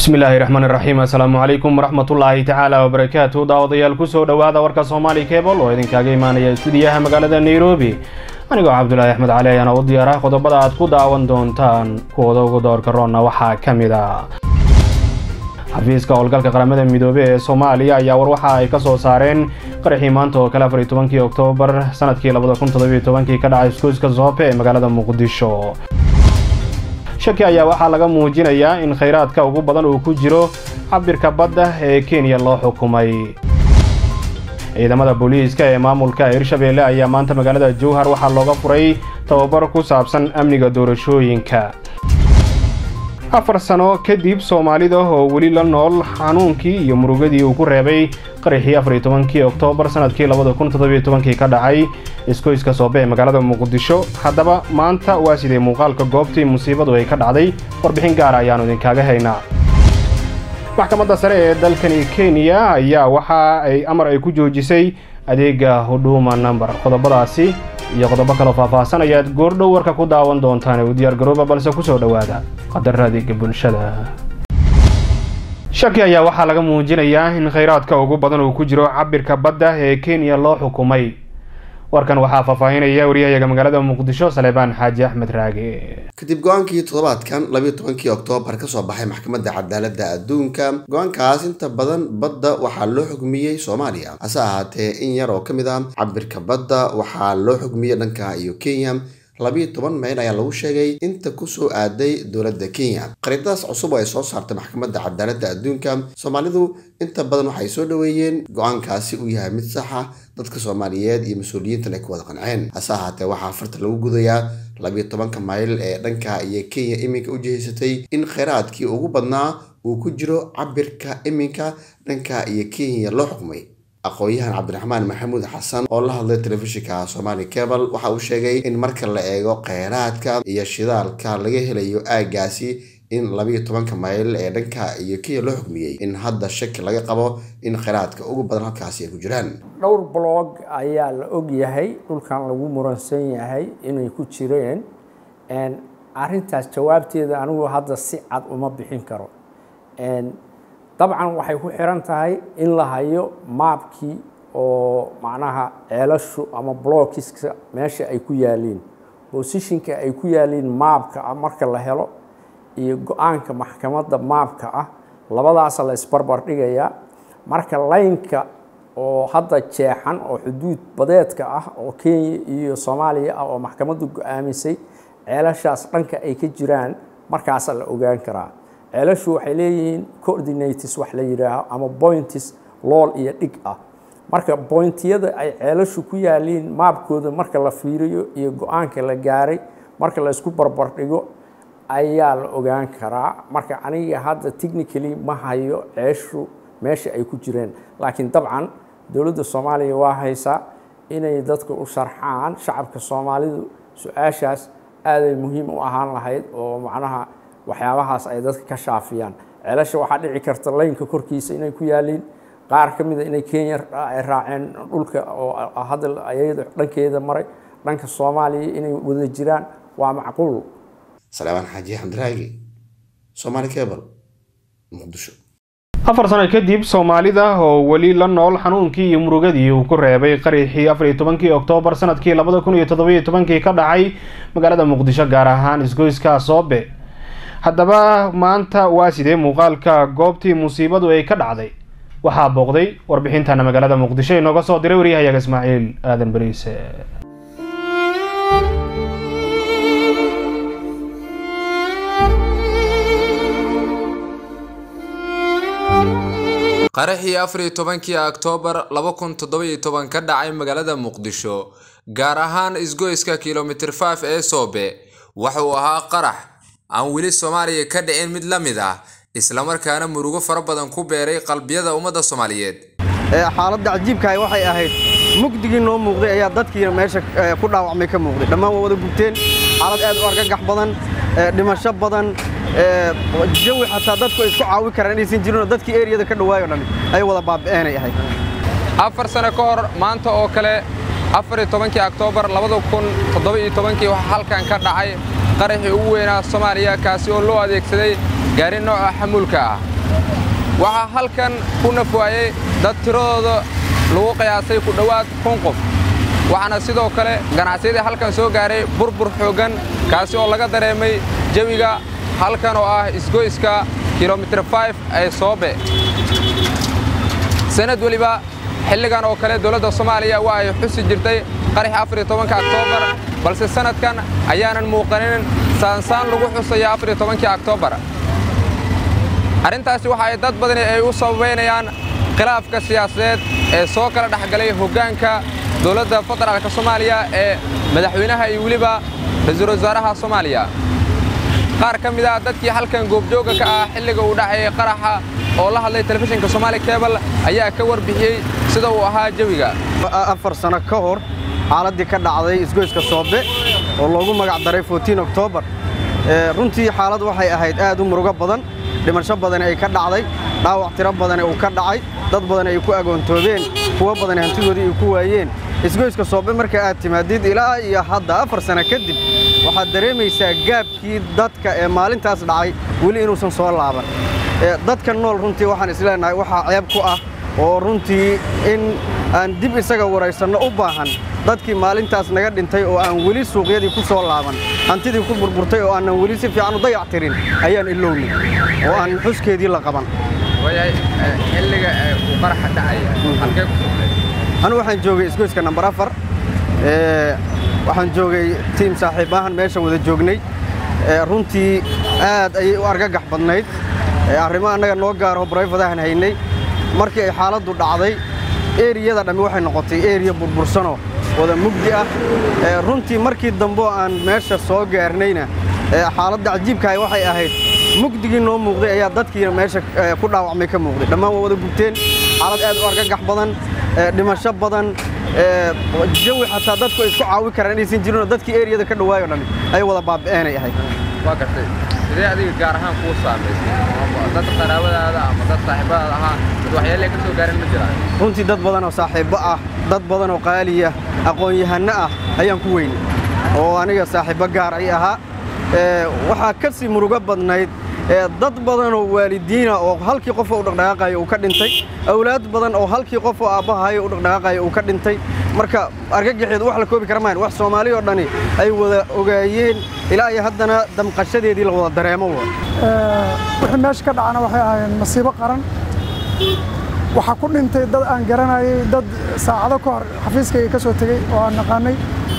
bismillaahi raxmaani raxiim assalaamu calaykum waraxmatullaahi tacaala wabarakaatu daawadayaal kusoo dhowaada warka soomaali kebol oo idinkaaga imaanaya stuudiyaha magaalada nairobi anigoo cabdulaahi axmed cali ayaana u diyaara qodobada aad ku daawan doontaan kuwada ugu doorka roonna waxaa ka mid a xafiiska howlgalka qaramada midoobe ee soomaaliya ayaa war waxa ay ka soo saareen qaraxii maanta oo kale afar iyo tobankii oktoobar sanadkii labada kun toddobiyo tobankii ka dhacay iskuuska zoope ee magaalada muqdisho shaki ayaa waxaa laga muujinayaa in khayraadka ugu badan uu ku jiro cabirka badda ee kenya loo xukumay ciidamada booliiska ee maamulka hirshabeelle ayaa maanta magaalada jowhar waxaa looga furay tababar ku saabsan amniga doorashooyinka afar sano kadib soomaalida oo weli la nool xanuunkii iyo murugadii uu ku reebay qaraxii afar iyo tobankii oktoobar sanadkii labada kun toddobiyo tobankii ka dhacay iskoyska soobe ee magaalada muqdisho haddaba maanta waa sidee muuqaalka goobtii musiibadu ay ka dhacday warbixin gaara ayaannu idinkaaga haynaa maxkamadda sare ee dalkani kenya ayaa waxa ay amar ay ku joojisay adeega huduma number qodobadaasi iyo qodobo kaloo faahfaahsan ayaad goordhow warka ku daawan doontaan ee u diyaar garooba balse kusoo dhowaada qadar adeega bulshada shaki ayaa waxaa laga muujinayaa in khayraadka ugu badan uu ku jiro cabirka badda ee kenya loo xukumay warkan waxaa faahfaahinaya wariyahayaga magaalada muqdisho saleebaan xaaji axmed raage kadib go-aankii toddobaadkan labiyo tobankii oktoobar kasoo baxay maxkamadda cadaaladda adduunka go-aankaas inta badan badda waxaa loo xugmiyey soomaaliya hase ahaatee in yar oo ka mid ah cabirka badda waxaa loo xugmiyey dhanka iyo kenya labiyo toban meel ayaa lagu sheegay inta kusoo aaday dowladda kenya qariidadaas cusub oo ay soo saartay maxkamadda cadaaladda adduunka soomaalidu inta badan waxay soo dhoweeyeen go-aankaasi uu yahay mid saxa dadka soomaaliyeed iyo mas-uuliyiintan ay ku wada qanceen hase ahaatee waxaa farta lagu gudayaa labiyo tobanka mayl ee dhanka iyo kenya iminka u jihaysatay in kheyraadkii ugu badnaa uu ku jiro cabirka iminka dhanka iyo kenya loo xukmay aqoon-yahan cabdiraxmaan maxamuud xasan oo la hadlay telefishinka somali cable waxa uu sheegay in marka la eego kheyraadka iyo shidaalka laga helayo aagaasi in labiyo tobanka mayl ee dhanka iyo kenya loo xukmiyey in hadda shaki laga qabo in kheyraadka ugu badan halkaasi ay ku jiraan dhowr blog ayaa la og yahay dhulkan lagu muransan yahay inay ku jireen arintaas jawaabteeda anigu hadda si cad uma bixin karo dabcan waxay ku xiran tahay in la hayo maabkii oo macnaha ceelashu ama blockiska meesha ay ku yaaliin bosishinka ay ku yaaliin maabka ah marka la helo iyo go-aanka maxkamadda maabka ah labadaasa la isbarbar dhigayaa marka laynka oo hadda jeexan oo xuduud badeedka ah oo kenya iyo soomaaliya ah oo maxkamaddu go-aamisay ceelashaas dhanka ay ka jiraan markaasa la ogaan karaa ceelashu waxay leeyihiin coordinates wax la yidhaaho ama points lool iyo dhig ah marka bointiyada ay ceelashu ku yaaliin maabkooda marka la fiiriyo iyo go-aanka la gaaray marka la isku barbar dhigo ayaa la ogaan karaa marka aniga hadda technically ma hayo ceeshu meesha ay ku jireen laakiin dabcan dowladda soomaaliya waa haysaa inay dadka u sharxaan shacabka soomaalidu su-aashaas aaday muhiim u ahaan lahayd oo macnaha waxyaabahaas ay dadka ka shaafiyaan ceelasha waxaa dhici karta laynka korkiisa inay ku yaaliin qaar ka mida inay kenya ay raaceen dhulka oo hadda ayada dhankeeda maray dhanka soomaaliya inay wada jiraan waa macquul salaamaan xaaji xamdiraagi somaali cable muqdisho afar sano kadib soomaalida oo weli la nool xanuunkii iyo murugadii uu ku reebay qaraxii afar iyo tobankii oktoobar sanadkii labada kun iyo toddobiyo tobankii ka dhacay magaalada muqdisho gaar ahaan isgoyska soobe haddaba maanta waa sidee muuqaalka goobtii musiibadu ay ka dhacday waxaa booqday warbixintana magaalada muqdisho inooga soo diray waryahayaga ismaaciil aadan bariise qaraxii afar iyo tobankii oktoobar laba kun toddobiyo toban ka dhacay magaalada muqdisho gaar ahaan isgoyska kilomitir faf ee soobe waxa uu ahaa qarax aan weli soomaaliya ka dhicin mid la mid ah islamarkaana murugo fara badan ku beeray qalbiyada ummadda soomaaliyeed xaaladda cajiibkahay waxay ahayd mugdigii noo muuqday ayaa dadkiina meesha ku dhaawacmay ka muuqday dhammaan waa wada gubteen xaalad aad u argagax badan dhimasho badan jawi xataa dadku ay isku caawi karaan inaysan jirinoo dadkii eriyada ka dhawaayo dhan ay wada baabi'eenay ahayd afar sano ka hor maanta oo kale afar iyo tobankii oktoobar labada kun toddoba iyo tobankii waxaa halkan ka dhacay qaraxii ugu weynaa soomaaliya kaasi oo loo adeegsaday gaari nooca xamuulka ah waxaa halkan ku nafwaayey dad tiradooda lagu qiyaasay ku dhowaad kun qof waxaana sidoo kale ganacsiyadii halkan soo gaaray burbur xooggan kaasi oo laga dareemay jawiga halkan oo ah isgoyska kilomitir 5 ee soobe sanad weliba xilligan oo kale dowladda soomaaliya waa ay xusi jirtay qaraxii afar iyo tobanka oktoobar balse sanadkan ayaanan muuqanin saansaan lagu xusaya afar iyo tobankii oktoobar arrintaasi waxa ay dad badani ay u sababaynayaan khilaafka siyaasadeed ee soo kala dhexgalay hoggaanka dowladda federaalka soomaaliya ee madaxweynaha iyo weliba ra-iisul wasaaraha soomaaliya qaar ka mid ah dadkii halkan goobjoogga ka ah xilliga uu dhacayay qaraxa oo la hadlay telefishinka Somali Cable ayaa ka warbixiyey sida uu ahaa jawiga afar sano ka hor xaaladii ka dhacday isgoyska Soobe oo loogu magac daray 14 October runtii xaalad waxay ahayd aad u murugo badan dhimasho badan ay ka dhacday dhaawac tiro badan uu ka dhacay dad badan ay ku agoontoobeen kuwa badan hantidoodii ay ku waayeen isgoyska Soobe marka aad timaadid ilaa iyo hadda afar sano kadib waxaad dareemaysaa gaabkii dadka ee maalintaas dhacay weli inuusan soo laaban dadka nool runtii waxaan isleenahay waxaa ceeb ku ah oo runtii in aan dib isaga waraysanno u baahan dadkii maalintaas naga dhintay oo aan weli suuqyadii ku soo laaban hantidii ku burburtay oo aanan weli si fiican u dayac tirin ayaan ilowni oo aan xuskeedii la qaban xilliga uu qaraxa dhacaya halkee ku sugnay anigu waxaan joogay isgoyska nambar afar waxaan joogay tiim saaxiibahan meesha wada joognay runtii aad ayay u argagax badnayd arrimo annaga noo gaaro barayfadahan haynay markii ay xaaladdu dhacday eriyada dhammi waxay noqotay eriya burbursanoo wada mugdi ah runtii markii dambeoo aan meesha soo gaarnayna xaaladda cajiibkahay waxay ahayd mugdigii noo muuqday ayaa dadkii meesha ku dhaawacmay ka muuqday dhammaan waa wada gubteen xaalad aad u argagax badan dhimasho badan jawi xataa dadku ay isku caawi karaan inaysan jirinoo dadkii eriyada ka dhawaayo dhammi ay wada baabi'eenay ahayd waa gartay sidee adiga gaar ahaan kuu saamaysay dad qaraabadaada ama dad saaxiibadaada ahaa dad waxyeelay ka soo gaareen ma jiraan runtii dad badan oo saaxiibbo ah dad badan oo qaaliya aqoon-yahanno ah ayaan ku weynay oo aniga saaxiibbo gaar ay ahaa waxaa ka sii murugo badnayd dad badan oo waalidiina oo halkii qof oo u dhaqdhaqaaqayo uu ka dhintay awlaad badan oo halkii qof oo aabbahayo u dhaqdhaqaaqayo uu ka dhintay marka argagaxeedu wax la koobi kara maahan wax Soomaali oo dhani ay wada ogaayeen ilaa iyo haddana damqashadeedii la wada dareemo wixii meesha ka dhacana waxay ahaayeen masiibo qaran waxaa ku dhintay dad aan garanayay dad saacado ka hor xafiiskayga ka soo tegey oo aan naqaanay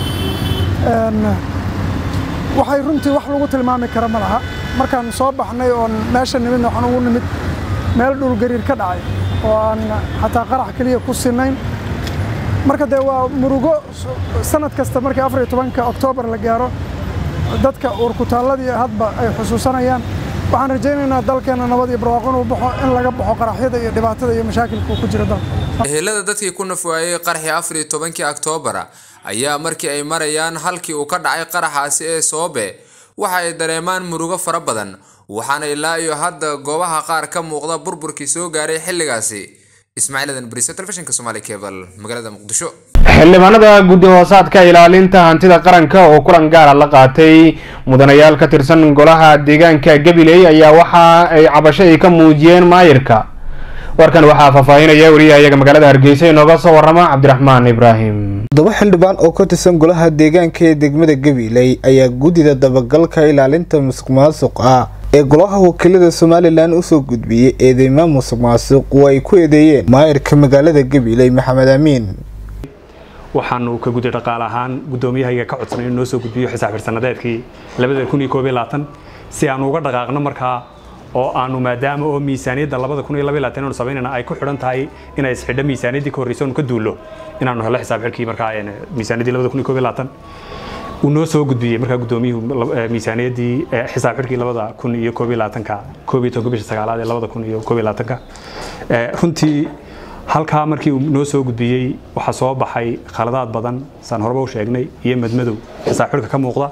waxay runtii wax lagu tilmaami kara ma laha markaan soo baxnay oon meesha nimidna waxaan ugu nimid meel dhulgariir ka dhacay oo aan xataa qarax keliya ku sinnayn marka dee waa murugo sanad kasta markii afar iyo tobanka oktoobar la gaaro dadka uurkutaalladii hadba ay xusuusanayaan waxaan rajaynaynaa dalkeenna nabad iyo barwaaqo inuu baxo in laga baxo qaraxyada iyo dhibaatada iyo mashaakilka uu ku jiro dalka ehelada dadkii ku nafwaayey qaraxii afar iyo tobankii oktoobara ayaa markii ay marayaan halkii uu ka dhacay qaraxaasi ee soobe waxa ay dareemaan murugo fara badan waxaana ilaa iyo hadda goobaha qaar ka muuqda burburkii soo gaaray xilligaasi ismaaciil adan bariso telefishinka somaali cable magaalada muqdisho xildhibaanada guddi hoosaadka ilaalinta hantida qaranka oo kulan gaara la qaatay mudanayaal ka tirsan golaha deegaanka gabiley ayaa waxa ay cabasho ay ka muujiyeen maayirka warkan waxaa faahfaahinaya wariyahayaga magaalada hargeysa inooga soo warama cabdiraxmaan ibraahim todoba xildhibaan oo ka tirsan golaha deegaanka ee degmada gabiley ayaa guddida dabagalka ilaalinta musuq maasuq ah ee golaha wakiilada somalilan usoo gudbiyey eedeymo musuq maasuq oo ay ku eedeeyeen maayirka magaalada gabiley maxamed amiin waxaanu ka gudi dhaqaale ahaan guddoomiyahaga ka codsanay inuu noo soo gudbiyo xisaab xirsannadeedkii labada kun iyo koob iyo labaatan si aanu uga dhaqaaqno markaa oo aanu maadaama oo miisaaniyadda labada kun iyo laba iyo labaatan aanu samaynayna ay ku xidhan tahay inay isxidho miisaaniyaddii ka horreysay oonu ka duullo inaanu helo xisaab xidhkii markaa miisaaniyaddii labada kun iyo koob iyo labaatan uu noo soo gudbiyey markaa guddoomiyuhu miisaaniyaddii xisaab xidhkii labada kun iyo koob iyo labaatanka koob iyo tobanka bisha sagaalaad ee labada kun iyo koob iyo labaatanka runtii halkaa markii uu noo soo gudbiyey waxaa soo baxay khaladaad badan saan horeba u sheegnay iyo madmadow xisaab xidhka ka muuqda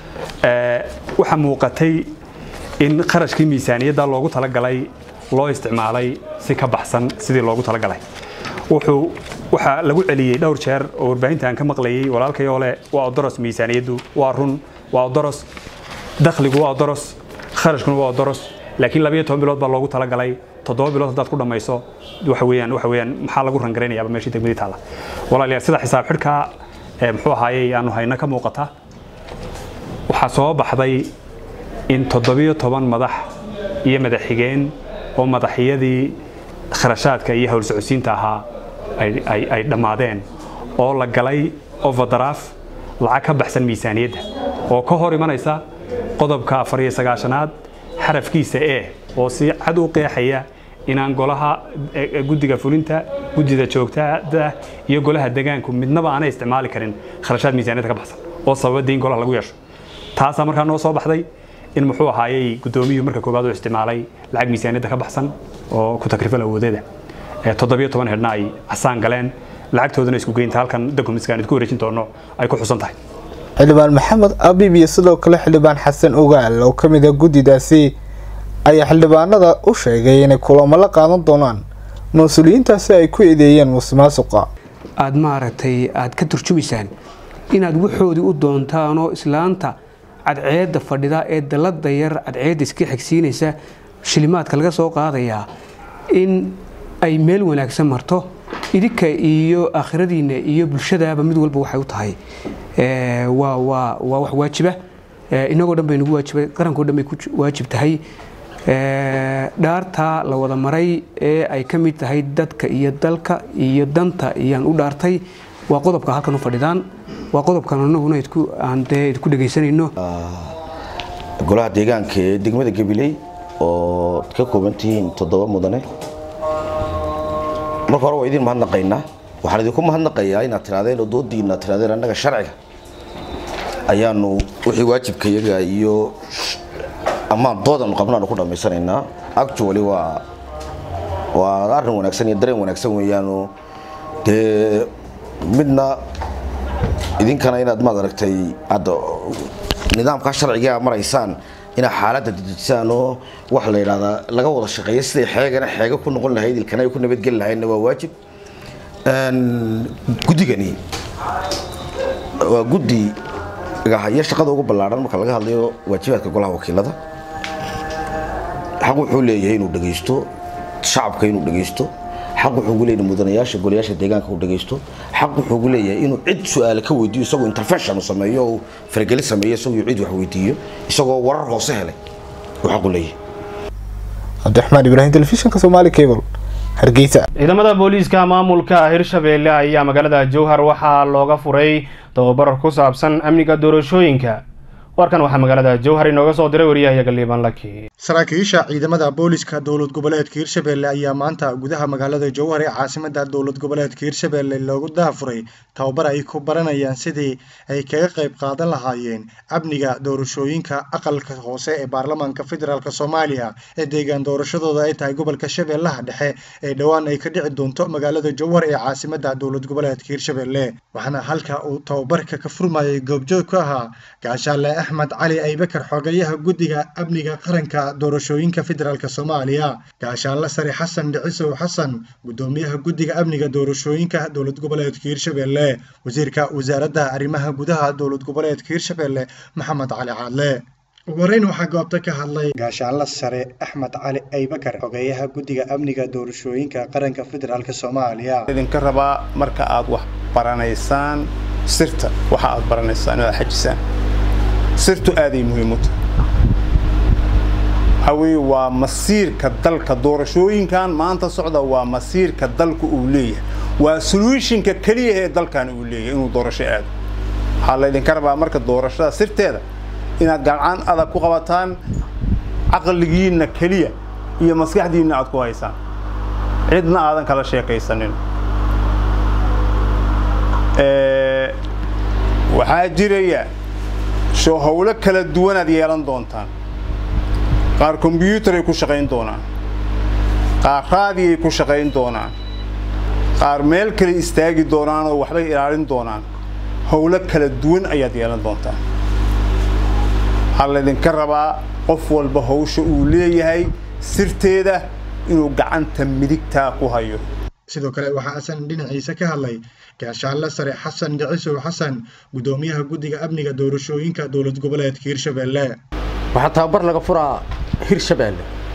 waxaa muuqatay in qarashkii miisaaniyadda loogu talagalay loo isticmaalay si ka baxsan sidii loogu talagalay wuxuu waxaa lagu celiyey dhowr jeer oo warbaahinta aan ka maqlayay walaalkay oo leh waa odoros miisaaniyaddu waa run waa odoros dakhligu waa odoros kharashkuna waa odoros laakiin labayo toban bilood baa loogu talagalay toddoba bilood haddaad ku dhammayso waxa weeyaan waxa weeyaan maxaa lagu rangaraynayaaba meeshii degmadii taalla walaalayaal sida xisaab xidhka muxuu ahaayey aanu hayna ka muuqata waxaa soo baxday in toddobiyo toban madax iyo madaxxigeen oo madaxyadii kharashaadka iyo howl socodsiinta ahaa ay dhammaadeen oo la galay overdaraaf lacag ka baxsan miisaaniyadda oo ka hor imanaysa qodobka afar iyo sagaashanaad xarafkiisa e oo si cad u qeexaya inaan golaha guddiga fulinta guddida joogtada iyo golaha degaanku midnaba aanay isticmaali karin kharashaad miisaaniyadda ka baxsan oo sababa deyn golaha lagu yeesho taasaa markaa noo soo baxday in muxuu ahaayey guddoomiyuhu marka koowaad uu isticmaalay lacag miisaaniyadda ka baxsan oo ku takrifal awoodeeda toddobiyo toban xidhna ay casaan galeen lacagtoodana isku geynta halkan dokumentskaan idku wareejin doono ay ku xusan tahay xildhibaan maxamed abib iyo sidoo kale xildhibaan xasan ogaal oo ka mid a guddidaasi ayaa xildhibaanada u sheegay inay kulamo la qaadan doonaan mas-uuliyiintaasi ay ku eedeeyeen musuqmaasuqa aada maaragtay aada ka turjumaysaan inaad waxoodii u doontaanoo islaanta cadceedda fadhida ee dallada yar cadceedda iska xigsiinaysa shilimaadka laga soo qaadayaa in ay meel wanaagsan marto idinka iyo aakhiradiinna iyo bulshadaaba mid walba waxay u tahay waa waa waa wax waajiba inagoo dhan bay nagu waajibay qarankoo dhan bay ku waajib tahay dhaarta la wada maray ee ay ka mid tahay dadka iyo dalka iyo danta iyaan u dhaartay waa qodobka halkan u fadhidaan waa qodobkan anaguna aan dee idku dhegaysanayno golaha deegaanka ee degmada gabiley oo ka kooban tihiin toddoba mudane marka hore waa idin mahadnaqaynaa waxaan idinku mahadnaqayaa inaad tirahdeen oo doodiina tirahdeen annaga sharciga ayaanu wixii waajibka iyaga iyo ammaan doodan qabnaanu ku dhammaysanaynaa actually waa waa arrin wanaagsan iyo dareen wanaagsan weeyaanu dee midna idinkana inaad maad aragtay hadda nidaamka sharciga maraysaan inaad xaaladda dejisaan oo waxa la yidhahdaa laga wada shaqeeyo siday xeegana xeego ku noqon lahayd ilkana ay ku nabadgeli lahaydna waa waajib guddigani waa guddi iyo shaqada ugu ballaadhan marka laga hadlayo waajibaadka golaha wakiilada xaq wuxuu leeyahay inuu dhegaysto shacabka inuu dhegaysto xaq wuxuu ugu leeyahay mudanayaasha golayaasha deegaanka uu dhegaysto xaq wuxuu ugu leeyahay inuu cid su-aale ka weydiiyo isagoo intervention uu sameeyo oo fargeli sameeyo isagoo cid wax weydiiyo isagoo warar hoose helay uu xaq u leeyahay cabdiraxmaan ibraahim telefishinka soomaali cable hargeysa ciidamada booliiska maamulka hirshabeelle ayaa magaalada jowhar waxaa looga furay tababar ku saabsan amniga doorashooyinka warkan waxaa magaalada jowhar inooga soo diray wariyahayaga liibaan laki saraakiisha ciidamada booliska dowlad goboleedka hirshabeelle ayaa maanta gudaha magaalada jowhar ee caasimada dowlad goboleedka hirshabeelle loogu daafuray tababar ay ku baranayaan sidii ay kaga qayb qaadan lahaayeen amniga doorashooyinka aqalka hoose ee baarlamaanka federaalk soomaaliya ee deegaan doorashadooda ay tahay gobolka shabeellaha dhexe ee dhowaan ay ka dhici doonto magaalada jowhar ee caasimada dowlad goboleedka hirshabeelle waxaana halka uu tababarka ka furmayay goobjoog ku ahaa gaashaale axmed cali aybakar xogayaha guddiga amniga qaranka doorashooyinka federaalk soomaaliya gaashaanle sare xasan dhicisow xasan guddoomiyaha guddiga amniga doorashooyinka dowlad goboleedka hirshabeelle wasiirka wasaaradda arrimaha gudaha dowlad goboleedka hirshabeelle maxamed cali caadle ugu horreyn waxaa goobta ka hadlay gaashaanle sare axmed cali aybakar xogeeyaha guddiga amniga doorashooyinka qaranka federaalk soomaaliya idinka rabaa marka aad wax baranaysaan sirta waxa aad baranaysaan inaad xajisaan sirtu aaday muhiim u tahay waxaa weeye waa masiirka dalka doorashooyinkan maanta socda waa masiirka dalka uu leeyahay waa solutionka keliya ee dalkan uu leeyahay inuu doorasho aado waxaa laydinka rabaa marka doorashada sirteeda inaad gacan adag ku qabataan caqligiinna keliya iyo maskaxdiinna aad ku haysaan cidna aadan kala sheekaysanin waxaa jiraya soo howlo kala duwanaad yeelan doontaan qaar kombyuutar ay ku shaqayn doonaan qaar raadi ay ku shaqayn doonaan qaar meel kale istaagi doonaan oo waxbay ilaalin doonaan howlo kala duwan ayaad yeelan doontaan waxaa laydinka rabaa qof walba howsha uu leeyahay sirteeda inuu gacanta midigtaa ku hayo sidoo kale waxaa asan dhinaciisa ka hadlay gaashaanle sare xasan dhicisow xasan guddoomiyaha guddiga amniga doorashooyinka dowlad goboleedka hirshabeelle waxaa tababar laga furaa hirshabeelle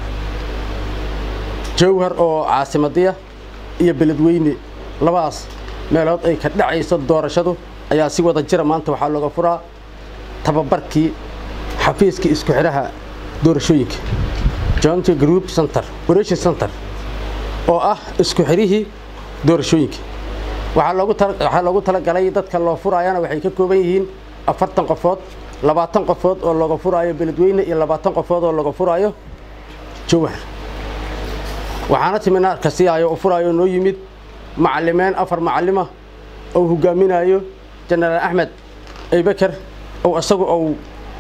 jowhar oo caasimadiya iyo beledweyne labadaas meelood ay ka dhacayso doorashadu ayaa si wada jira maanta waxaa looga furaa tababarkii xafiiska isku xidhaha doorashooyinka joint group center operation center oo ah isku xidhihii doorashooyinka waxaa loogu waxaa loogu talagalay dadka loo furaayana waxay ka kooban yihiin afartan qofood labaatan qofood oo looga furaayo beledweyne iyo labaatan qofood oo looga furaayo jowhar waxaana timinaarka siaayo u furaayo noo yimid macallimeen afar macallima oo hogaaminayo jenaraal axmed aybaker oo isagu ou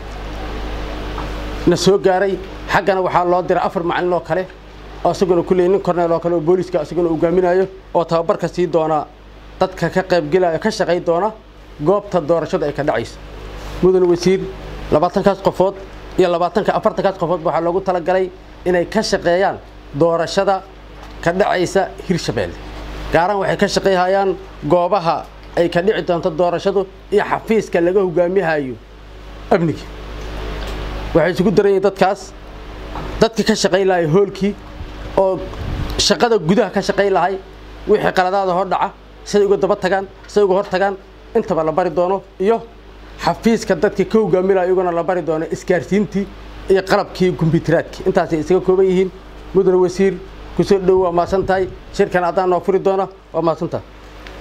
na soo gaaray xaggana waxaa loo diray afar macallin oo kale oo isaguna kulley nin korneel oo kale oo booliiska isaguna hogaaminayo oo tababarka sii doona dadka ka qaybgelaya ka shaqay doona goobta doorashada ay ka dhacayso mudane wasiir labaatankaas qofood iyo labaatanka afartankaas qofood waxaa loogu talagalay inay ka shaqeeyaan doorashada ka dhacaysa hirshabeelle gaaraan waxay ka shaqayhayaan goobaha ay ka dhici doonto doorashadu iyo xafiiska laga hogaamihayo amniga waxay isugu daran yihiin dadkaas dadka ka shaqay lahay hoolkii oo shaqada gudaha ka shaqay lahay wixii qaladaada hor dhaca siday uga daba tagaan siday uga hor tagaan intaba la bari doono iyo xafiiska dadka ka hogaaminaya iyaguna la bari doono isgaarsiintii iyo qalabkii kumbiyuuteraadkii intaasay isaga kooban yihiin mudane wasiir kusoo dhow waa mahadsan tahay shirkan haddaan noo furi doona waa mahadsan tahay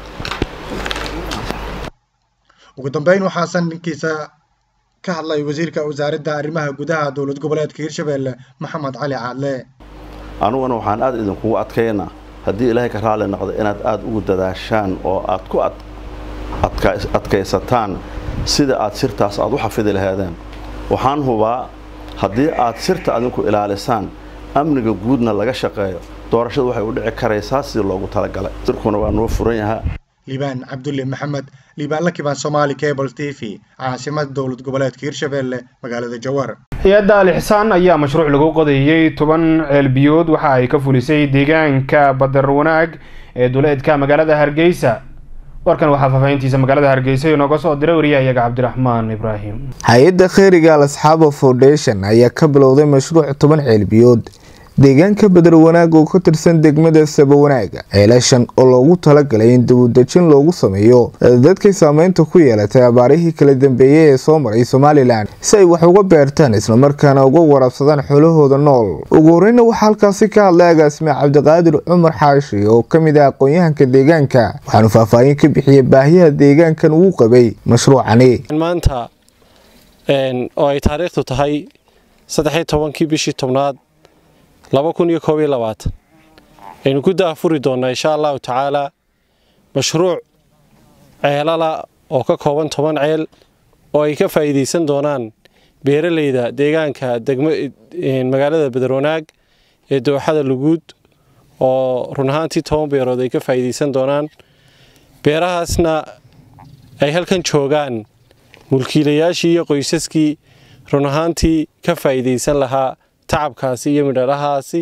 ugu dambeyn waxaasan ninkiisa ka hadlay wasiirka wasaaradda arrimaha gudaha dowlad goboleedka hirshabeelle maxamed cali caadle anuguna waxaan aad idinkugu adkaynaa haddii ilaahay ka raalli noqdo inaad aad ugu dadaashaan oo aad ku adkaysataan sida aad sirtaas aad u xafidi lahaadeen waxaan hubaa haddii aad sirta adinku ilaalisaan amniga guudna laga shaqeeyo doorashadu waxay u dhici karaysaa sidii loogu talagalay sirkuna waa noo furan yahaa liibaan cabdulle maxamed liibaan lakibaan somaali cable t v caasimada dowlad goboleedka hirshabeelle magaalada jawhar hay-adda alixsaan ayaa mashruuc lagu qodayey toban ceelbiyood waxa ay ka fulisay deegaanka badar wanaag ee duleedka magaalada hargeysa warkan waxaa faahfaahintiisa magaalada hargeysa inooga soo diray wariyahayaga cabdiraxmaan ibraahim hay-adda kheyriga al asxaaba foundation ayaa ka bilowday mashruuc toban ceelbiyood deegaanka badar wanaag oo ka tirsan degmada sabawanaaga ceelashan oo loogu talagalay in dawudejin loogu sameeyo dadkay saameynta ku yeelatay abaarihii kala dambeeyey ee soo maray somalilan si ay wax uga beertaan islamarkaana uga warabsadaan xoolahooda nool ugu horeyna waxaa halkaasi ka hadlay agaasime cabdiqaadir cumar xaashi oo ka mid ah aqoon-yahanka deegaanka waxaanu faahfaahin ka bixiyey baahiyaha deegaankan uu qabay mashruucani maanta oo ay taariikhdu tahay saddexiyo tobankii bishii tobnaad laba kun iyo koob iyo labaatan aynu ku daafuri doonnaa insha allahu tacaalaa mashruuc ceelala oo ka kooban toban ceel oo ay ka faa'iidaysan doonaan beeralayda deegaanka degmo magaalada badarwanaag ee dooxada luguud oo run ahaantii toban beerood ay ka faa'iidaysan doonaan beerahaasna ay halkan joogaan mulkiilayaashii iyo qoysaskii run ahaantii ka faa'iidaysan lahaa tacabkaasi iyo midharahaasi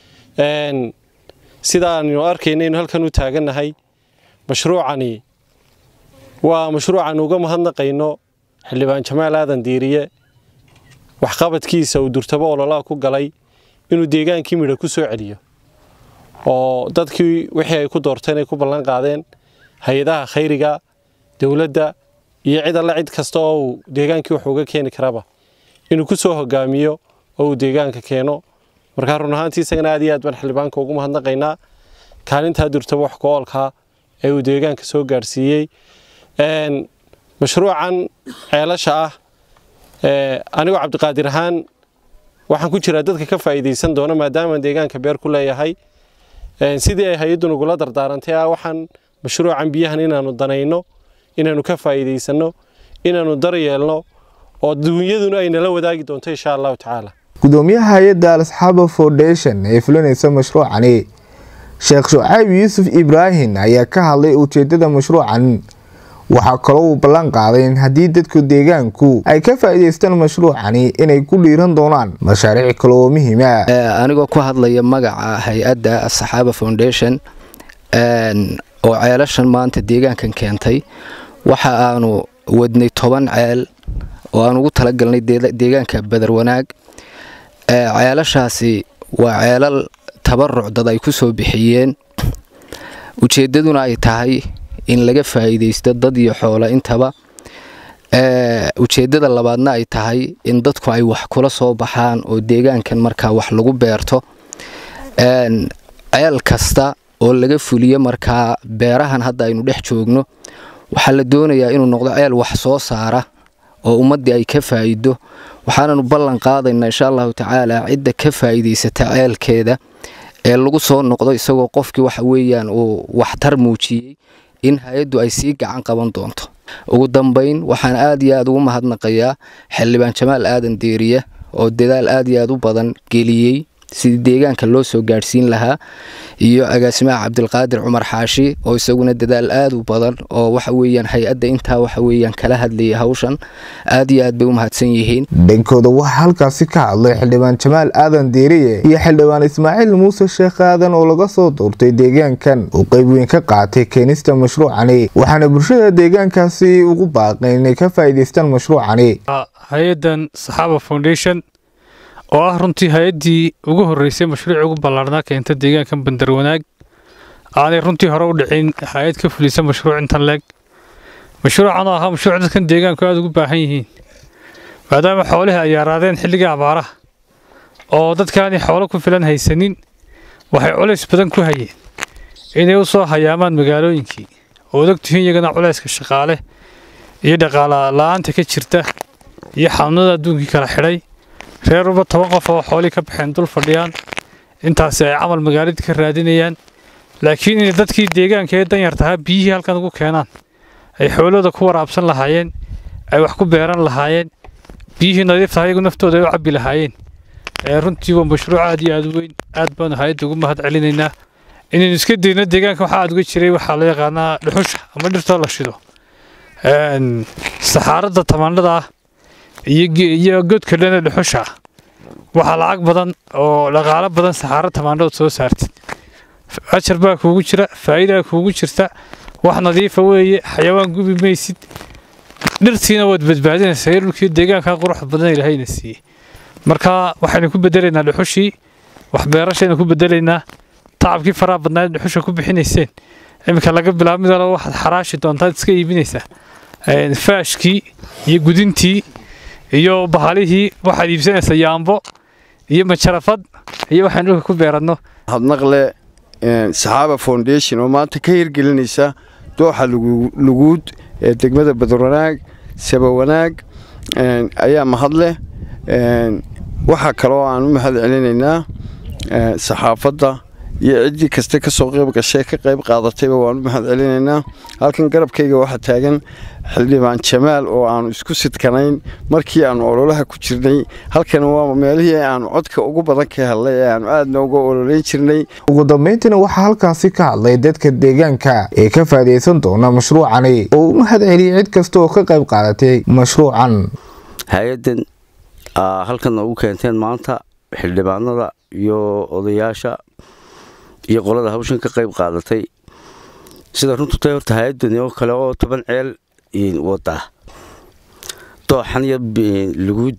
sidaanu arkaynaynu halkan u taagannahay mashruucani waa mashruucan uga mahadnaqayno xildhibaan jamaal aadan diiriye waxqabadkiisa uu durtabo ololaha ku galay inuu deegaankii midha ku soo celiyo oo dadkii wixii ay ku doorteen ay ku ballan qaadeen hay-adaha khayriga dowladda iyo cid alle cid kasta oo uu deegaankii wax uga keeni karaba inuu ku soo hogaamiyo oo uu deegaanka keeno markaa run ahaantii isagana aad iyo aad baan xildhibaanka ugu mahadnaqaynaa kaalintaa durtaba wax ku-oolkaa ee uu deegaanka soo gaarsiiyey mashruucan ceelasha ah anigoo cabdiqaadir ahaan waxaan ku jiraa dadka ka faa'iidaysan doona maadaamaan deegaanka beer ku leeyahay sidii ay hay-addu nagula dardaarantay ah waxaan mashruucan biyahan inaanu danayno inaanu ka faa'iidaysanno inaanu daryeelno oo duunyaduna ay nala wadaagi doonto insha allahu tacaala gudoomiyaha hay-adda al asxaaba foundation ee fulinaysa mashruucani sheekh shucayb yuusuf ibraahim ayaa ka hadlay ujeedada mashruucan waxaa kaloo uu ballan qaaday in haddii dadku deegaanku ay ka faa'iidaystaan mashruucani inay ku dhiiran doonaan mashaariic kale oo muhiima anigoo ku hadlaya magaca hay-adda asxaaba foundation oo ceelashan maanta deegaankan keentay waxa aanu wadnay toban ceel oo aan ugu talagalnay deegaanka badar wanaag ceelashaasi waa ceelal tabaruc dad ay ku soo bixiyeen ujeeddaduna ay tahay in laga faa'iidaysto dad iyo xoolo intaba ujeeddada labaadna ay tahay in dadku ay wax kula soo baxaan oo deegaankan markaa wax lagu beerto ceel kasta oo laga fuliyo markaa beerahan hadda aynu dhex joogno waxaa la doonayaa inuu noqdo ceel wax soo saara oo ummaddii ay ka faa'iido waxaananu ballan qaadaynaa insha allahu tacaala cidda ka faa'iidaysata ceelkeeda ee lagu soo noqdo isagoo qofkii waxa weeyaan uu waxtar muujiyey in hay-addu ay sii gacan qaban doonto ugu dambayn waxaan aad iyo aad ugu mahadnaqayaa xildhibaan jamaal aadan deeriye oo dadaal aad iyo aad u badan geliyey sidii deegaanka loo soo gaadhsiin lahaa iyo agaasimaha cabdilqaadir cumar xaashi oo isaguna dadaal aad u badan oo waxa weeyaan hay-adda intaa waxa weeyaan kala hadlayay hawshan aad iyo aad bay u mahadsan yihiin dhankooda waxaa halkaasi ka hadlay xildhibaan jamaal aadan deeriye iyo xildhibaan ismaaciil muuse sheekh aadan oo laga soo doortay deegaankan uu qayb weyn ka qaatay keenista mashruucani waxaana bulshada deegaankaasi ugu baaqeen inay ka faa'iidaystaan mashruucani hay-adan saxaaba foundation oo ah runtii hay-addii ugu horreysay mashruuci ugu ballaarnaa keenta deegaankan bandarwanaag aanay runtii hore u dhicin hay-ad ka fulisa mashruuc intan leeg mashruucan oo ahaa mashruuc dadkan deegaanku aada ugu baahan yihiin maadaama xoolihii ay yaaraadeen xilligii abaaraha oo dadkaani xoolo ku filan haysanin waxay culays badan ku hayeen inay u soo hayaamaan magaalooyinkii oo og tihiin iyagana culayska shaqaale iyo dhaqaala la-aanta ka jirta iyo xanuunada adduunkii kala xidhay reer uba toban qof oo xoolii ka baxeen dul fadhiyaan intaasi ay camal magaaladii ka raadinayaan laakiin inay dadkii deegaanka ee danyartahaa biyihii halkan ugu keenaan ay xoolooda ku waraabsan lahaayeen ay wax ku beeran lahaayeen biyihii nadiiftaha iyagu naftooda ay u cabbi lahaayeen runtii waa mashruuc aad iyo aad u weyn aad baanu hay-adda ugu mahad celinaynaa inaynu iska dayno deegaanka waxaa aad uga jiray waxaa la yaqaanaa dhuxusha ama dhirtoo la shido saxaaradda tamaandhada ah iyo godka dhana dhuxusha ah waxaa lacag badan oo dhaqaalo badan saxaaro tamaandhood soo saartid ajar baa kuugu jira faa'iidaa kuugu jirta wax nadiifa weeye xayawaan gubi maysid dhirtiina waad badbaadinaysaa dhulkii deegaanka quruxda badan ilaahayna siiyey marka waxaynu ku bedelaynaa dhuxushii wax beerashaynu ku bedelaynaa tacabkii faraha badnaa dhuxusha ku bixinayseen iminka laga bilaabo mid walba waxaad xaraashi doontaad iska iibinaysaa faashkii iyo gudintii iyo bahalihii waxaad iibsanaysaa yaambo iyo majarafad iyo waxaan dhulka ku beeranno hadnaqle saxaaba foundation oo maanta ka hirgelinaysa dooxa luguud ee degmada badwanaag sabawanaag ayaa mahadleh waxaa kaloo aan u mahad celinaynaa saxaafadda iyo ciddii kasta ka soo qayb gashay ka qayb qaadatayba waan u mahad celinaynaa halkan garabkayga waxaa taagan xildhibaan jamaal oo aanu isku sidkanayn markii aanu ololaha ku jirnay halkan waa meelihii aanu codka ugu badan ka helnay ee aanu aadna uga ololeyn jirnay ugu dambayntiina waxaa halkaasi ka hadlay dadka deegaanka ee ka faa'iidaysan doona mashruucani oo u mahad celiyey cid kasta oo ka qayb qaadatay mashruucan hay-addan halkan noogu keenteen maanta xildhibaanada iyo odayaasha iyo qolada hawshan ka qayb qaadatay sida runtu tay horta hay-addani oo kale oo toban ceel wada dooxan iyo luguud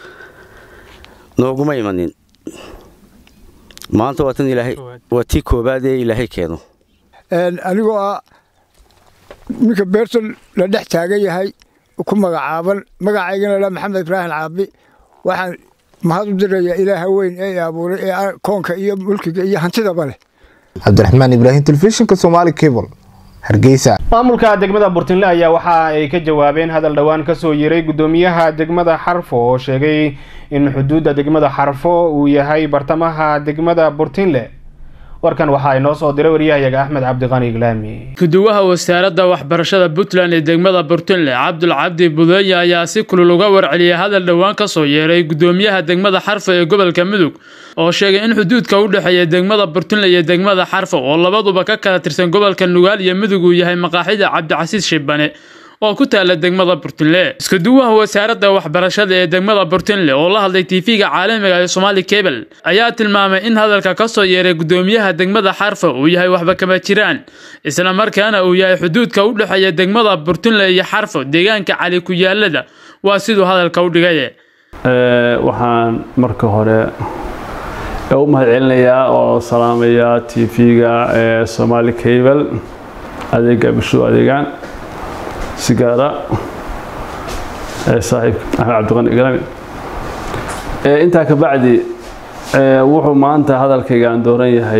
nooguma imanin maanta waa tan ilaahay waa tii koobaad ee ilaahay keeno anigoo ah ninka beerta la dhex taagan yahay ku magacaaban magacaygana la maxamed ibraahim caabi waxaan mahad u dirayaa ilaaha weyn ee abuuray ee koonka iyo mulkiga iyo hantidaba leh cabdiraxmaan ibraahim telefishinka somaali cable hargeysa maamulka degmada burtinle ayaa waxa ay ka jawaabeen hadal dhowaan kasoo yiray gudoomiyaha degmada xarfo oo sheegay in xuduudda degmada xarfo uu yahay bartamaha degmada burtinle warkan waxaa inoo soo diray waryahayaga axmed cabdiqani iglaami gudowaha wasaaradda waxbarashada puntland ee degmada burtinle cabdul cabdi budeeye ayaa si kulul uga warceliyay hadal dhowaan kasoo yeeray gudoomiyaha degmada xarfo ee gobolka mudug oo sheegay in xuduudka u dhexeeya degmada burtinle iyo degmada xarfo oo labaduba ka kala tirsan gobolka nugaal iyo mudug uu yahay maqaaxida cabdicasiis shibane oo ku taala degmada burtinle iskuduwaha wasaaradda waxbarashada ee degmada burtinle oo la hadlay tv-ga caalamiga ee somaali cable ayaa tilmaamay in hadalka kasoo yeeray gudoomiyaha degmada xarfa uu yahay waxba kama jiraan isla markaana uu yahay xuduudka u dhexeeya degmada burtinle iyo xarfo deegaanka cali ku yaalada waa siduu hadalka u dhigay waxaan marka hore u mahad celinayaa oo salaamayaa t v-ga ee somaali cable adeega bulshadu adeegaan si gaara saaxiib axmed cabdiqani igrami intaa ka bacdi wuxuu maanta hadalkayga aan dooran yahay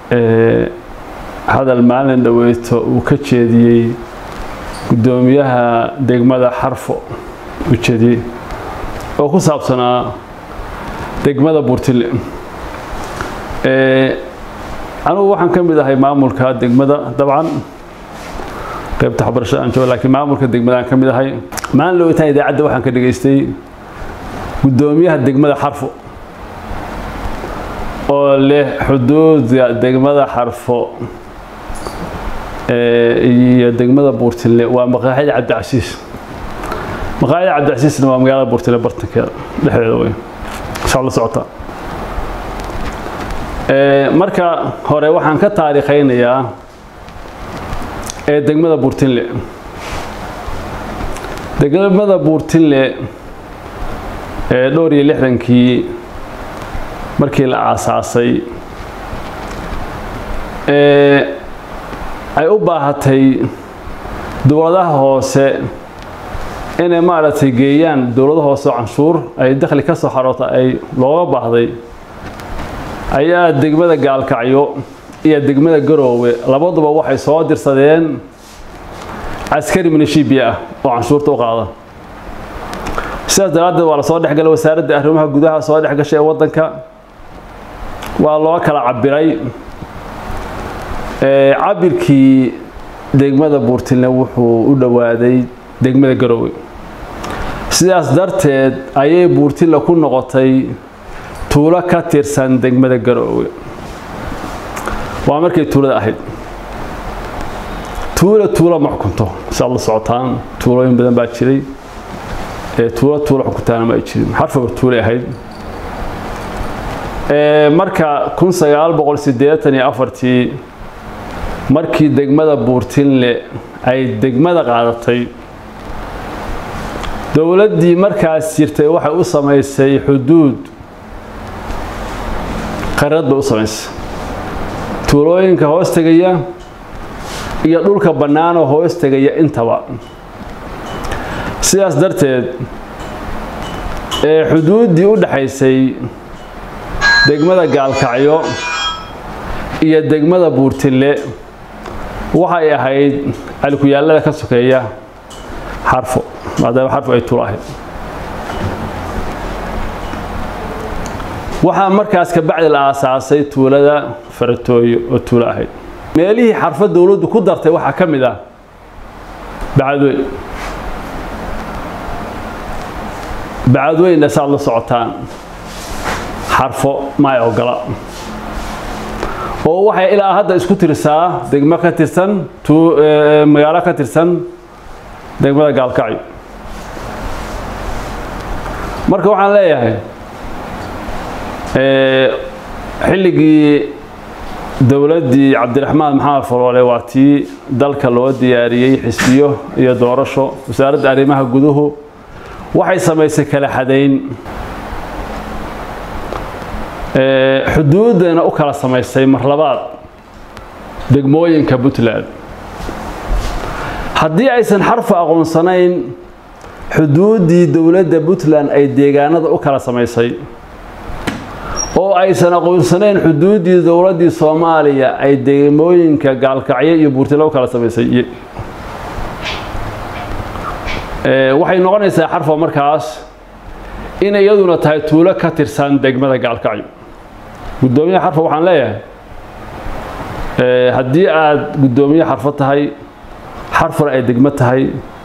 hadal maalin dhaweyto uu ka jeediyey guddoomiyaha degmada xarfo u jeediyey oo ku saabsanaa degmada buurtile anugu waxaan ka mid ahay maamulka degmada dabcan qaybta waxbarashada aan joogo laakiin maamulka degmada aan ka mid ahay maalin dhaweytaan idaacadda waxaan ka dhageystay guddoomiyaha degmada xarfo oo leh xuduudda degmada xarfo iyo degmada buurtile waa maqaaxida cabdicasiis maqaaxida cabdicasiisna waa magaalada buurtile bartankeeda dhexdeeda wey saa la socotaa marka hore waxaan ka taariikhaynayaa ee degmada buurtinle degmada buurtinle ee dhowr iyo lixdankii markii la aasaasay ay u baahatay dowladaha hoose inay maaragtay geeyaan dowlada hoose oo canshuur ay dakhli ka soo xaroota ay looga baahday ayaa degmada gaalkacyo iyo degmada garoowe labaduba waxay soo dirsadeen caskari minishibiya ah oo canshuurta u qaada sidaas daraaddeed waa lasoo dhexgalay wasaaradda arrimaha gudaha soo dhexgashay ee waddanka waa loo kala cabiray cabirkii degmada buurtilne wuxuu u dhowaaday degmada garoowe sidaas darteed ayay buurtille ku noqotay tuulo ka tirsan degmada garoowe waa markay tuulada ahayd tuula tuulo ma xukunto saad la socotaan tuulooyin badan baa jiray ee tuulo tuulo xukuntaana ma ay jirin xarfaba tuulay ahayd marka kun sagaal boqol siddeetan iyo afartii markii degmada buurtinle ay degmada qaadatay dowladdii markaas jirtay waxay u samaysay xuduud qarad bay u samaysay tuulooyinka hoos tegaya iyo dhulka bannaanoo hoos tegaya intaba sidaas darteed ee xuduuddii u dhaxaysay degmada gaalkacyo iyo degmada buurtille waxay ahayd alkuyaallada ka sokeeya xarfo maadaama xarfo ay tulo ahayd waxaa markaas ka bacdi la aasaasay tuulada faratooyo oo tuulo ahayd meelihii xarfo dowladdu ku dartay waxaa ka mid ah bacadweyn bacadweynna saad la socotaan xarfo maay ogola oo waxay ilaa hadda isku tirsaa degmo ka tirsan magaalo ka tirsan degmada gaalkacyo marka waxaan leeyahay xilligii dowladdii cabdiraxmaan maxamed faloole waa tii dalka loo diyaariyey xisbiyo iyo doorasho wasaaradda arrimaha guduhu waxay samaysay kala xadayn xuduuddana u kala samaysay mar labaad degmooyinka puntland haddii aysan xarfa aqoonsanayn xuduuddii dowladda puntland ay deegaanada u kala samaysay oo aysan aqoonsanayn xuduuddii dowladdii soomaaliya ay degmooyinka gaalkacyo iyo buurtile u kala samaysay waxay noqonaysaa xarfa markaas in iyaduna tahay tuulo ka tirsan degmada gaalkacyo guddoomiyaha xarfa waxaan leeyahay haddii aad guddoomiye xarfo tahay xarfana ay degmo tahay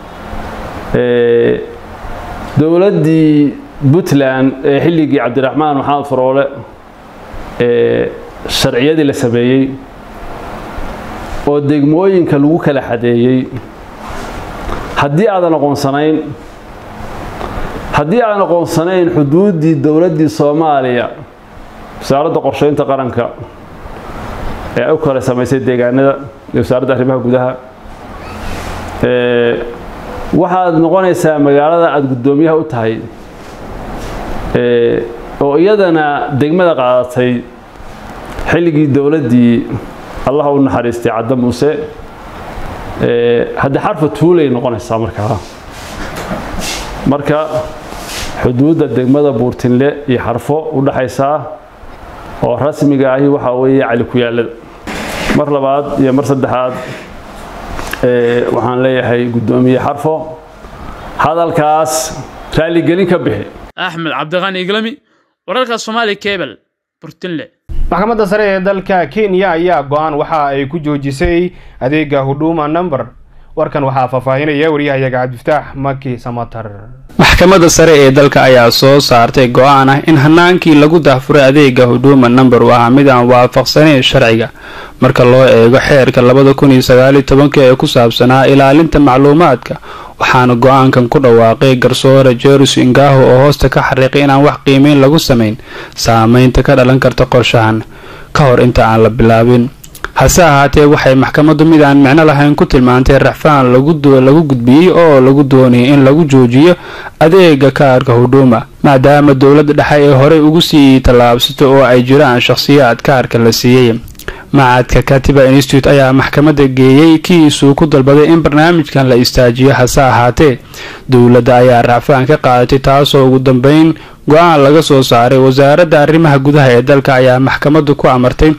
dowladdii puntland ee xilligii cabdiraxmaan maxamed faroole ee sharciyadii la sameeyey oo degmooyinka lagu kala xadeeyey haddii aadan aqoonsanayn haddii aan aqoonsanayn xuduuddii dowladdii soomaaliya wasaaradda qorsheynta qaranka ee ay u kala samaysay deegaanada iyo wasaaradda arrimaha gudaha waxaad noqonaysaa magaalada aada guddoomiyaha u tahay oo iyadana degmada qaadatay xilligii dowladdii allah u naxariistay cadda muuse haddii xarfa tuulay noqonaysaa markaa marka xuduudda degmada buurtinle iyo xarfo u dhaxaysaa oo rasmiga ahi waxaa weeye cali ku yaallada mar labaad iyo mar saddexaad waxaan leeyahay guddoomiye xarfo hadalkaas raaligelin ka bixi axmed cabdiqani iglami wararka soomaali kebel burtinle maxkamadda sare ee dalka kenya ayaa go-aan waxa ay ku joojisay adeega huduma number warkan waxaa faahfaahinaya waryahayaga cabdifataax maki samatar maxkamadda sare ee dalka ayaa soo saartay go-aan ah in hanaankii lagu dahfuray adeega huduma number uu ahaa mid aan waafaqsanayn sharciga marka loo eego xeerka labada kun iyo sagaaliyo tobanka ee ku saabsanaa ilaalinta macluumaadka waxaana go-aankan ku dhawaaqay garsoore jeruus ingaho oo hoosta ka xariiqay inaan wax qiimeyn lagu samayn saameynta ka dhalan karta qorshahan ka hor inta aan la bilaabin hase ahaatee waxay maxkamaddu mid aan micno lahayn ku tilmaantay raxfaan lagu gudbiyey oo lagu doonayay in lagu joojiyo adeega kaarka huduma maadaama dowladda dhexe ee horey ugu sii tallaabsato oo ay jiraan shakhsiyaad kaarka la siiyey macadka katiba institute ayaa maxkamadda geeyey kiisuu ku dalbaday in barnaamijkan la istaajiyo hase ahaatee dowladda ayaa racfaan ka qaadatay taasoo ugu dambeyn go-aan laga soo saaray wasaaradda arrimaha gudaha ee dalka ayaa maxkamaddu ku amartay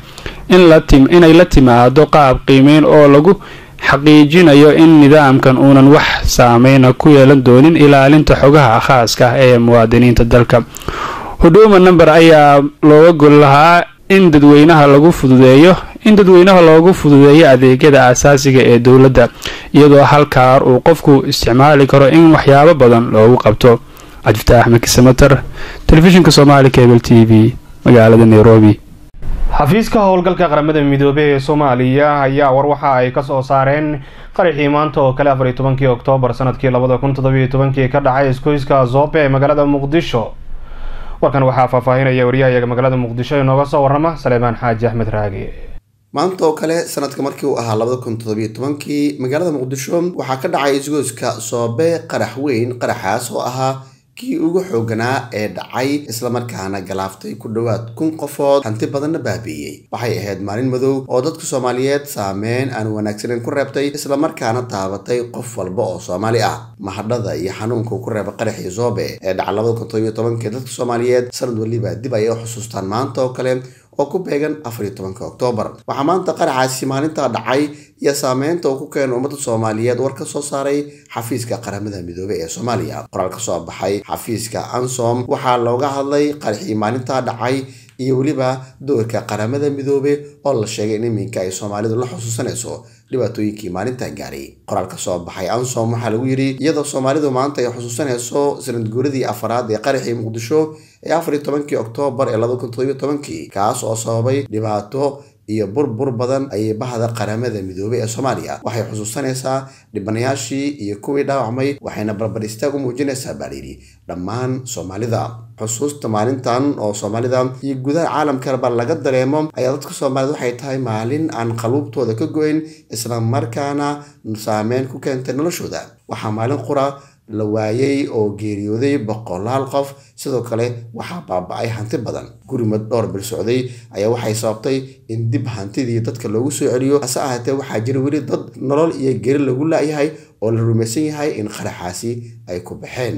inay la timaado qaab qiimeyn oo lagu xaqiijinayo in nidaamkan uunan wax saameyna ku yeelan doonin ilaalinta xogaha khaaska ah ee muwaadiniinta dalka huduma number ayaa looga gol lahaa in dadweynaha lagu fududeeyo in dadweynaha loogu fududeeyo adeegyada aasaasiga ee dowladda iyadoo halkaar uu qofku isticmaali karo in waxyaabo badan loogu qabto cabdifataax makisamater telefishinka soomaali cable t v magaalada nairobi xafiiska howlgalka qaramada midoobey ee soomaaliya ayaa war waxa ay ka soo saareen qaraxii maanta oo kale afar iyo tobankii oktoobar sanadkii labada kun toddobiyo tobankii ka dhacay iskoyska zoobe ee magaalada muqdisho warkan waxaa faahfaahinaya waryahayaga magaalada muqdisho inooga soo warrama saleebaan xaaji axmed raagi maanta oo kale sanadka markii uu ahaa labada kun toddobiyo tobankii magaalada muqdisho waxaa ka dhacay isgoyska soobe qarax weyn qaraxaas oo ahaa kii ugu xooganaa ee dhacay islamarkaana galaaftay ku dhowaad kun qofood hanti badanna baabi'iyey waxay ahayd maalin madow oo dadka soomaaliyeed saameyn aan wanaagsaneyn ku reebtay islamarkaana taabatay qof walba oo soomaali ah mahadhada iyo xanuunka ku reeba qaraxii zoobe ee dhaca labada kun todobiyo tobankii dadka soomaaliyeed sanad waliba dib ayay u xusuustaan maanta oo kale oo ku beegan afar iyo tobanka oktoobar waxaa maanta qaraxaasi maalintaa dhacay iyo saameynta uu ku keena ummadda soomaaliyeed war ka soo saaray xafiiska qaramada midoobey ee soomaaliya qoraal ka soo baxay xafiiska ansom waxaa looga hadlay qaraxii maalintaa dhacay iyo weliba doorka qaramada midoobe oo la sheegay in iminka ay soomaalidu la xusuusanayso dhibaatooyinkii maalintan gaaray qoraal ka soo baxay ansom waxaa lagu yidhi iyadoo soomaalidu maanta ay xusuusanayso sanadguuradii afaraad ee qaraxii muqdisho ee afar iyo tobankii oktoobar ee laba kun toddobiyo tobankii kaas oo sababay dhibaato iyo burbur badan ayay bahda qaramada midoobey ee soomaaliya waxay xusuusanaysaa dhibanayaashii iyo kuwii dhaawacmay waxayna barbar istaag u muujinaysaa baa layidhi dhammaan soomaalida xusuusta maalintan oo soomaalida iyo gudaha caalamkaba laga dareemo ayaa dadka soomaaliyed waxay tahay maalin aan qaluubtooda ka goyn isla markaana saameyn ku keentay noloshooda waxaa maalin qura la waayey oo geeriyooday boqolaal qof sidoo kale waxaa baaba-ay hanti badan gurimad dhowr bil socday ayaa waxay sababtay in dib hantidii dadka loogu soo celiyo hase ahaatee waxaa jira weli dad nolol iyo geri lagu laayahay oo la rumaysan yahay in qaraxaasi ay ku baxeen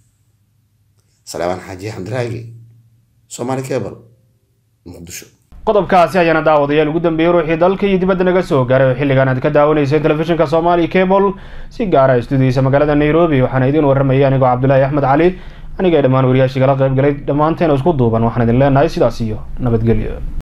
salebaan xaaji xamdiraagi somaali cable muqdisho qodobkaasi ayaana daawadayaal ugu dambeeyey ruuxii dalka iyo dibadda naga soo gaaray oo xilligan aad ka daawanayseen telefishinka soomaali cable si gaara istuudiyiisa magaalada nairobi waxaana idiin warramayay anigoo cabdulaahi axmed cali aniga ee dhammaan wariyaashii kala qayb galay dhammaanteena isku duuban waxaan idin leenahay sidaas iyo nabadgelyo